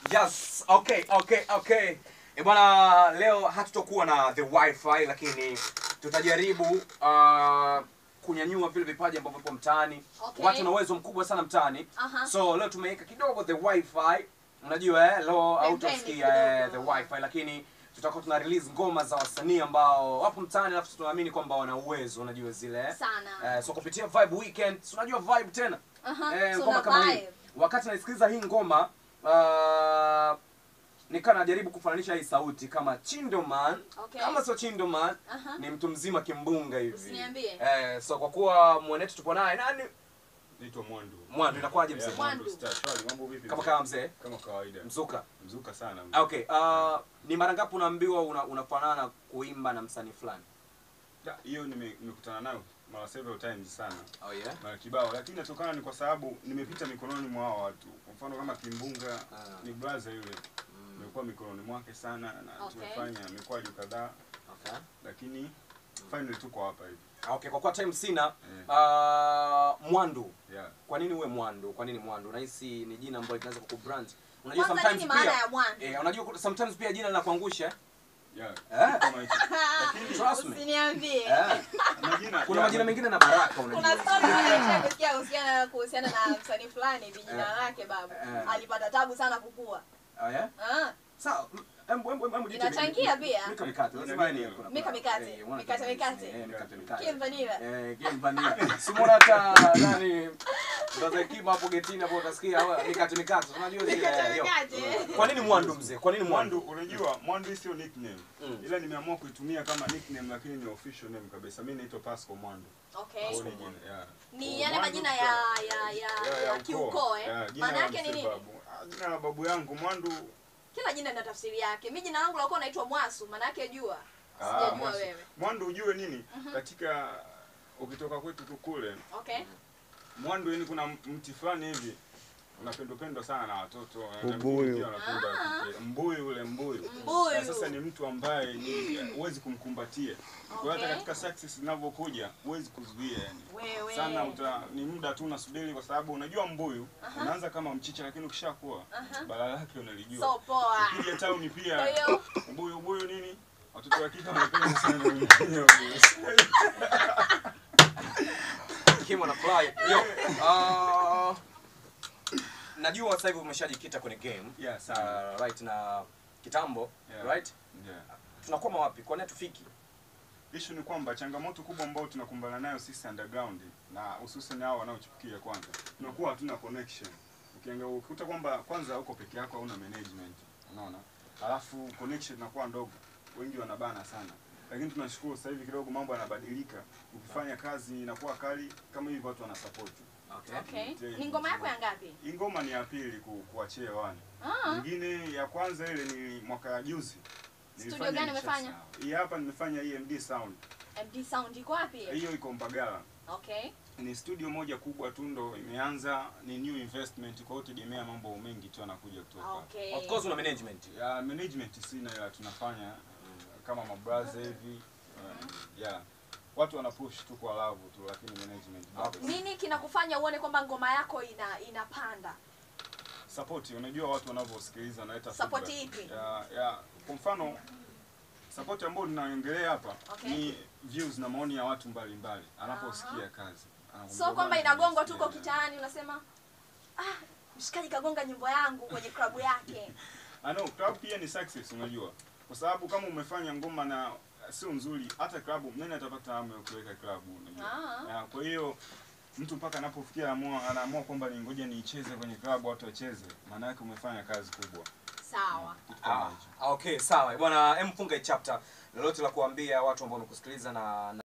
Yes, okay, okay, okay. E bwana, leo hatutokuwa na the wifi lakini tutajaribu uh, kunyanyua vile vipaji ambavyo vipo mtaani. Okay. Watu na uwezo mkubwa sana mtaani. Aha. So leo tumeweka kidogo the wifi. Unajua eh, leo hautasikia eh, the kidogo. wifi lakini tutakuwa tuna release ngoma za wasanii ambao wapo mtaani alafu tunaamini kwamba wana uwezo, unajua zile eh. Sana. Eh, so kupitia Vibe Weekend, si unajua Vibe tena? Aha, Eh, so ngoma una kama hii. vibe. Wakati naisikiliza hii ngoma uh, nikaa najaribu kufananisha hii sauti kama Chindoman. Okay. Kama sio Chindoman, Aha. ni mtu mzima kimbunga hivi. Usiniambie. Eh, so kwa kuwa mwenetu tupo naye nani? Naitwa Mwandu. Mwandu inakuwaje mzee? Yeah, Mwandu. Mwandu Star. Shwari, mambo vipi? Kama mzee? kama mzee. Kama kawaida. Mzuka. Mzuka sana. Ah, Okay. Uh, ni mara ngapi unaambiwa una, unafanana kuimba na msanii fulani? Da, Hiyo nime- nimekutana nayo mara several times sana. Oh yeah. Mara kibao lakini inatokana ni kwa sababu nimepita mikononi mwa hao watu. Kwa mfano kama Kimbunga Ah. ni brother yule. Nimekuwa mikononi mwake sana na Okay. tumefanya mikwaju kadhaa Okay. lakini finally tuko hapa hivi. Ah, Okay, kwa kuwa time sina Eh. uh, Mwandu. Yeah. Kwa nini uwe Mwandu? Kwa nini Mwandu? Unahisi ni jina ambalo linaweza kukubrand? Unajua Kwanza sometimes nini maana pia ya Mwandu? eh, unajua sometimes pia jina linakuangusha. Yeah. Eh? Kama hicho. Lakini Trust me. Usiniambie. Eh. majina Kuna yeah, majina mengine na baraka Kuna unajua. story moja nisha kusikia kuhusiana kuhusiana na msanii fulani hivi jina Eh. lake babu. Eh. Alipata tabu sana kukua. Oh yeah? Ah, Sawa. Embo embo embo jiite- Inachangia pia. Mika mikate. Lazima Ina yani nini? kuna- Mika kuna- mikate. eh, wana- Mikate mikate. Eh, mikate mikate. Kim Vanilla. Eh, game vanilla. Simona hata nani Brother Kiba hapo getini hapo utasikia hawa mikate mikate. Unajua zile. Mikate yo. mikate. Kwa nini Mwandu mzee? Kwa nini Mwandu Mwandu? unajua Mwandu hii sio nickname. Mm. Ila nimeamua kuitumia kama nickname lakini ni official name kabisa. Mimi naitwa Pascal Mwandu. Okay. Kwa hiyo ni jina, yeah. Ni yale Mwandu majina sio- ya ya ya, Yeah, ya ukoo. kiukoo eh. Yeah, jina Maana la yake ni mzee nini? babu. Ah, Jina la babu yangu Mwandu. Kila jina lina tafsiri yake. Mimi jina langu lakuwa naitwa Mwasu, maana yake jua. Ah, Sijajua Mwasu. wewe. Mwandu ujue nini? Katika ukitoka kwetu tu kule, Okay. Mwandu yani kuna mti fulani hivi unapendwa sana na watoto eh, na Ubuyu. vijana pia wanapenda Ah. kike. Mbuyu ule mbuyu. Mbuyu. Na sasa ni mtu ambaye ni huwezi kumkumbatia. Kwa hiyo hata Okay. katika success zinavyokuja huwezi kuzuia yani. Wewe. sana uta, ni muda tu unasubiri kwa sababu unajua mbuyu unaanza kama mchicha lakini ukishakuwa Aha. bala lake unalijua So poa. ukija tauni Kwa pia hiyo mbuyu mbuyu nini watoto wa kike wanapenda sana mbuyu. Kim ana fly. Yo. Uh, najua sasa hivi umeshajikita kwenye game. yeah sana Uh, right na kitambo, Yeah. right? yeah. Tunakwama wapi? Kwa nini tufiki? Issue ni kwamba changamoto kubwa ambayo tunakumbana nayo sisi underground na hususan hao wanaochipukia kwanza, tunakuwa hatuna connection. Ukiangalia ukikuta kwamba kwanza uko peke yako hauna management, unaona, alafu connection inakuwa ndogo, wengi wanabana sana, lakini tunashukuru sasa hivi kidogo mambo yanabadilika. Ukifanya kazi inakuwa kali kama hivi, watu wanasupport. okay. Ni ngoma yako ya ngapi? Hii ngoma ni ya pili ku, kuachia hewani. Ah. Nyingine ya kwanza ile ni mwaka ya juzi. Studio Nilifanya gani umefanya? Nishasahau. Hii hapa nimefanya EMD Sound. MD Sound iko wapi? Hiyo iko Mbagala. Okay. Ni studio moja kubwa tu ndo imeanza, ni new investment, kwa hiyo tegemea mambo mengi tu yanakuja kutoka. Okay. Of course una management. Ya management sina, ila tunafanya kama mabraza hivi. Uh, yeah. Watu wana push tu kwa love tu, lakini management bado. Nini kinakufanya uone kwamba ngoma yako ina inapanda? Support, unajua watu wanavyosikiliza wanaleta Support feedback. ipi? Ya, ya, kwa mfano support ambayo ninaongelea hapa Okay. ni views na maoni ya watu mbalimbali anaposikia kazi. Anakwambia, So kwamba "Bwana, inagongwa tu nimesikia." uko kitaani unasema ah, mshikaji kagonga nyimbo yangu kwenye klabu yake. I know club pia ni success unajua. Kwa sababu kama umefanya ngoma na sio nzuri hata club nani atapata hamu ya kuweka club unajua. Ah. Ya, kwa hiyo mtu mpaka anapofikia anaamua anaamua kwamba ni ngoja niicheze kwenye club watu wacheze. Maana yake umefanya kazi kubwa. Sawa. Kitu kama Ah, hicho. okay, sawa. Bwana, em funga hii chapter. Lolote la kuambia watu ambao wanakusikiliza na